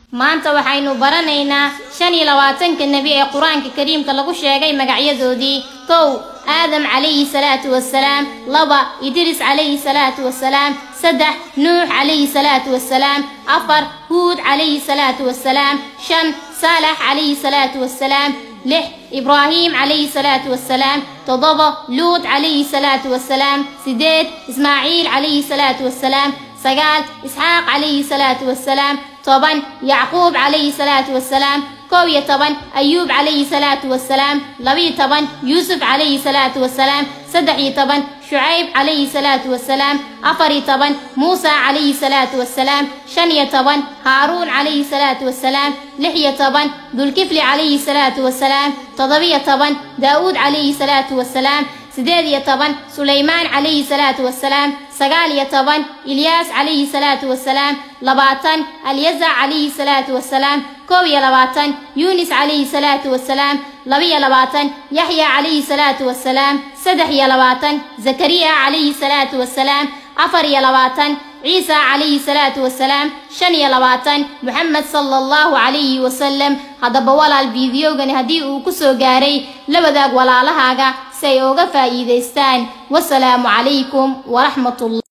maanta waxaynu baranaynaa shan iyo labaatanka nebi ee qur-aanka kariimka lagu sheegay magacyadoodii kow aadam calayhi salaatu wasalaam laba idris calayhi salaatu wasalaam saddex nuux calayhi salaatu wasalaam afar huud calayhi salaatu wasalaam shan saalax calayhi salaatu wasalaam lix ibraahim calayhi salaatu wasalaam toddoba luut calayhi salaatu wasalaam sideed ismaaciil calayhi salaatu wasalaam sagaal isxaaq calayhi salaatu wasalaam toban yacquub calayhi salaatu wasalaam kow iyo toban ayuub calayhi salaatu wasalaam labiyo toban yuusuf calayhi salaatu wasalaam saddex iyo toban shucayb calayhi salaatu wasalaam afar iyo toban muusa calayhi salaatu wasalaam shan iyo toban haaruun calayhi salaatu wasalaam lix iyo toban dulkifli calayhi salaatu wasalaam toddobiyo toban daa'uud calayhi salaatu wasalaam sideed iyo toban sulaymaan calayhi salaatu wasalaam sagaal iyo toban ilyaas calayhi salaatu wasalaam labaatan alyazac calayhi salaatu wasalaam kow iyo labaatan yuunis calayhi salaatu wasalaam labiyo labaatan yaxya calayhi salaatu wasalaam saddex iyo labaatan zakariya calayhi salaatu wasalaam afar iyo labaatan ciisa calayhi salaatu wasalaam shan iyo labaatan moxamed sala allahu calayhi wasalam haddaba walaal fiidiyogani haddii uu ku soo gaaray la wadaag walaalahaaga si ay uga faa'iidaystaan wasalaamu calaykum waraxmatullah